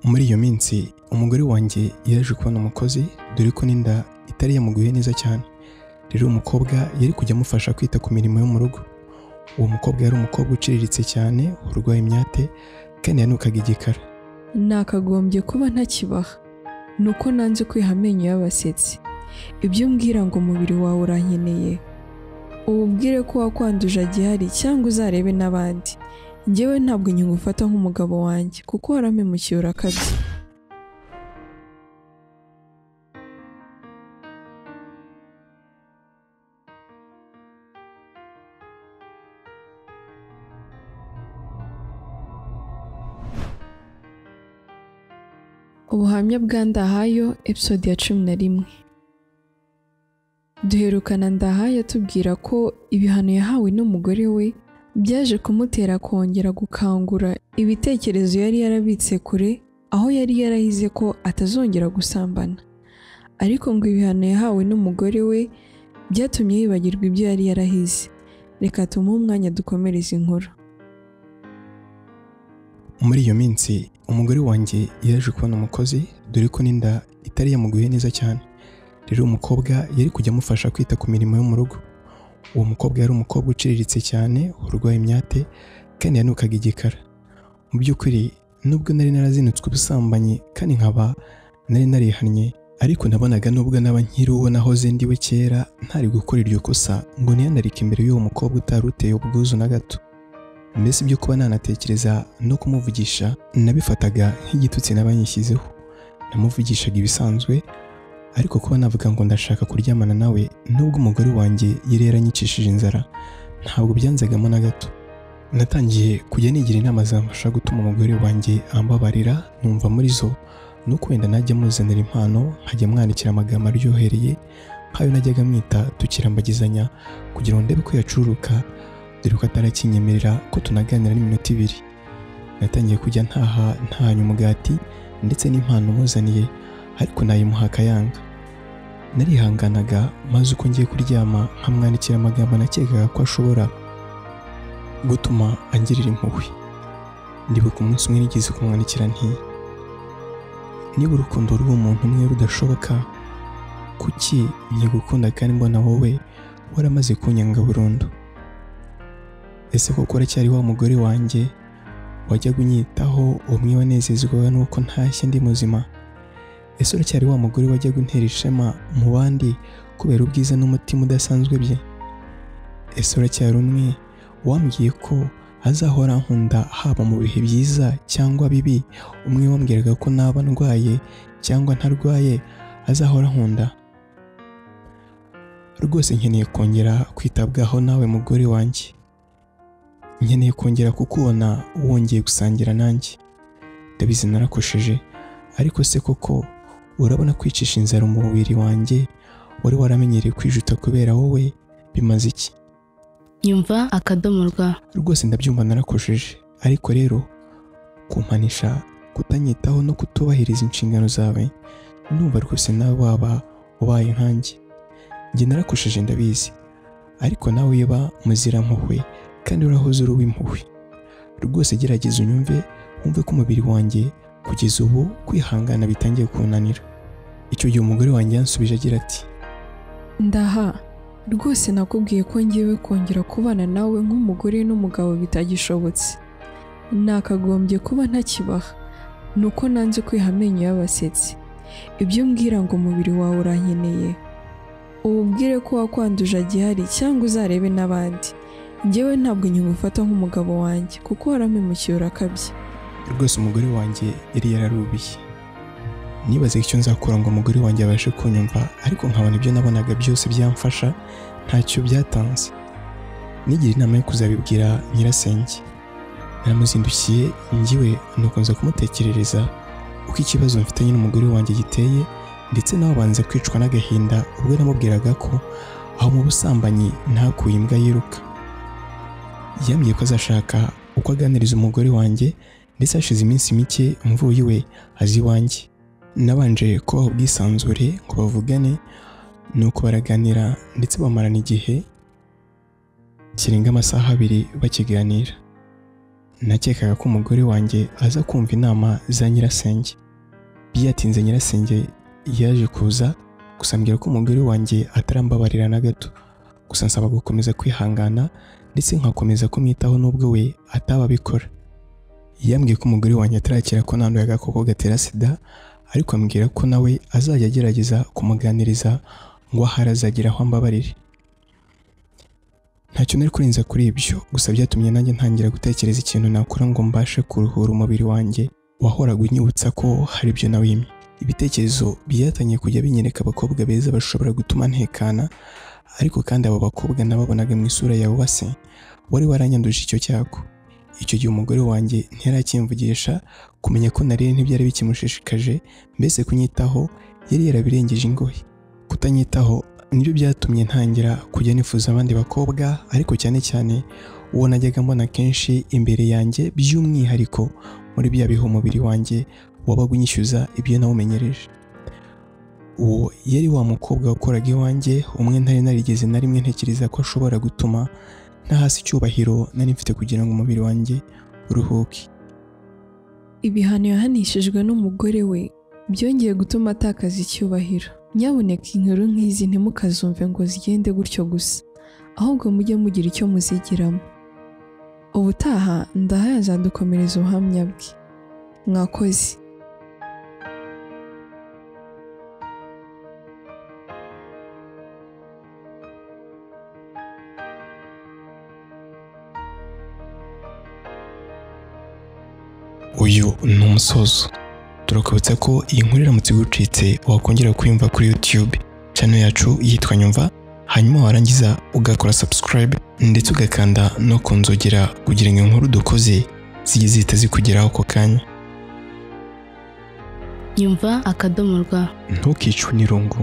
muri iyo minsi umugore wanjye yaje kubona umukozi dore ko n'inda itari yamuguye neza cyane rero umukobwa yari kujya amufasha kwita ku mirimo yo mu rugo uwo mukobwa yari umukobwa uciriritse cyane urwaye imyate kandi yanukaga igikara nakagombye kuba ntakibaha ni uko nanze kwiha amenyo y'abasetsi ibyo umbwira ngo umubiri wawe urankeneye ububwire ko wakwanduje agihari cyangwa uzarebe n'abandi njyewe ntabwo nkigufata nk'umugabo wanjye kuko warampemukiye urakabye ubuhamya bwa ndahayo episode ya cumi na rimwe duherukana ndahayo atubwira ko ibihano yahawe n'umugore we byaje kumutera kongera gukangura ibitekerezo yari yarabitse kure aho yari yarahize ko atazongera gusambana ariko ngo ibihano yahawe n'umugore we byatumye yibagirwa ibyo yari yarahize reka tumuhe umwanya dukomereze inkuru muri iyo minsi umugore wanjye yaje kubona umukozi dore ko n'inda itari yamuguye neza cyane rero umukobwa yari kujya amufasha kwita ku mirimo yo mu rugo uwo mukobwa yari umukobwa uciriritse cyane urwaye imyate kandi yanukaga igikara mu by'ukuri nubwo nari narazinutswe ubusambanyi kandi nkaba nari narihannye ariko nabonaga nubwo naba nkiri uwo nahoze ndiwe kera ntari gukora iryo kosa ngo niyandarike imbere y'uwo mukobwa utari uteye ubwuzu na gato mbese ibyo kuba nanatekereza no kumuvugisha nabifataga nk'igitutsi n'abanyishyizeho namuvugishaga ibisanzwe ariko kuba navuga ngo ndashaka kuryamana nawe nubwo umugore wanjye yari yaranyicishije inzara ntabwo byanzagamo na gato natangiye kujya nigira inama zamfasha gutuma umugore wanjye ambabarira numva muri zo nuko wenda najya muzanira impano nkajya mwandikira amagambo aryohereye nk'ayo najyaga mwita tukirambagizanya kugira ngo ndebe ko yacuruka dore ko atarakinyemerera ko tunaganira n'iminota ibiri natangiye kujya ntaha ntahanye umugati ndetse n'impano muzaniye ariko nayimuha akayanga narihanganaga maze uko ngiye kuryama nkamwandikira amagambo nakekaga ko ashobora gutuma angirira impuhwe ndibuka umunsi umwe nigeze kumwandikira nti niba urukundo rw'uwo muntu umwe rudashoboka kuki nkigukunda kandi mbona wowe waramaze kunyanga burundu ese koko uracyari wa mugore wanjye wajyaga unyitaho umwe wanezezwaga nuko ntashye ndi muzima ese uracyari wa mugore wajyaga untera ishema mu bandi kubera ubwiza n'umutima udasanzwe bye ese uracyari umwe wambwiye ko azahora ankunda haba mu bihe byiza cyangwa bibi umwe wambwiraga ko naba ndwaye cyangwa ntarwaye azahora ankunda rwose nkeneye kongera kwitabwaho nawe mugore wanjye nkeneye kongera kukubona wongeye gusangira nanjye ndabizi narakosheje ariko se koko urabona kwicisha inzara umubiri wanjye wari waramenyereye kwijuta kubera wowe bimaze iki nyumva akadomo rwa rwose ndabyumva narakosheje ariko rero kumpanisha kutanyitaho no kutubahiriza inshingano zawe numva rwose nawe waba ubaye nkanjye njye narakosheje ndabizi ariko nawe uba muzirampuhwe kandi urahoze uri uw'impuhwe rwose gerageza unyumve wumve ko umubiri wanjye kugeza ubu kwihangana bitangiye kunanira icyo gihe umugore wanjye yansubije agira ati ndaha rwose nakubwiye ko ngewe kongera kubana nawe nk'umugore n'umugabo bitagishobotse nakagombye kuba ntakibaha ni uko nanze kwiha amenyo y'abasetsi ibyo umbwira ngo umubiri wawe urankeneye ububwire ko wakwanduje agihari cyangwa uzarebe n'abandi njyewe ntabwo nkigufata nk'umugabo wanjye kuko warampemukiye urakabye rwose umugore wanjye yari yararubiye nibaze icyo nzakora ngo umugore wanjye abashe kunyumva ariko nkabona ibyo nabonaga byose byamfasha ntacyo byatanze nigira inama yo kuzabibwira nyirasenge naramuzindukiye ngiwe nukunza kumutekerereza uko ikibazo mfitanye n'umugore wanjye giteye ndetse nawe abanza kwicwa n'agahinda ubwo namubwiraga ko aho mu busambanyi ntakuye imbwa yiruka yambwiye ko azashaka uko aganiriza umugore wanjye ndetse hashize iminsi mike mvuye iwe azi iwanjye nabanje kubaha ubwisanzure ngo bavugane nuko baraganira ndetse bamarana igihe kirenga amasaha abiri bakiganira nakekaga ko umugore wanjye aza kumva inama za nyirasenge byatinze nyirasenge yaje kuza gusa ambwira ko umugore wanjye atarambabarira na gato gusa nsaba gukomeza kwihangana ndetse nkakomeza kumwitaho n'ubwo we atababikora yambwiye ko umugore wanjye atarakira ko nanduye agakoko gatera sida ariko ambwira ko nawe azajya agerageza kumuganiriza ngo ahari azagira aho ambabarire ntacyo nari kurenza kuri ibyo gusa byatumye nanjye ntangira gutekereza ikintu nakora ngo mbashe kuruhura umubiri wanjye wahoraga unyibutsa ko hari ibyo nawimye ibitekerezo byatangiye kujya binyereka abakobwa beza bashobora gutuma ntekana ariko kandi abo bakobwa nababonaga mu isura yawe base wari waranyanduje icyo cyago icyo gihe umugore wanjye ntiyaracyimvugisha kumenya ko nariye ntibyari bikimushishikaje mbese kunyitaho yari yarabirengeje ingohe kutanyitaho nibyo byatumye ntangira kujya nifuza abandi bakobwa ariko cyane cyane uwo najyaga mbona kenshi imbere yanjye by'umwihariko muri bya bihe umubiri wanjye wabaga unyishyuza ibyo nawumenyereje uwo yari wa mukobwa wakoraga iwanjye umwe ntari narigeze na rimwe ntekereza ko ashobora gutuma ntahasi icyubahiro nari mfite kugira ngo umubiri wanjye uruhuke ibihano yahanishijwe n'umugore we byongeye gutuma atakaza icyubahiro nyabuneka inkuru nk'izi ntimukazumve ngo zigende gutyo gusa ahubwo mujye mugira icyo muzigiramo ubutaha ndaha yazadukomereza ubuhamya bwe mwakoze uyu ni umusozo turakubutsa ko iyi nkuru iramutse igucitse wakongera kuyumva kuri YouTube channel yacu yitwa Nyumva hanyuma warangiza ugakora subscribe ndetse ugakanda no ku nzogera kugira ngo inkuru dukoze zijye zihita zikugeraho ako kanya nyumva akadomo rwa ntukicwe n'irungu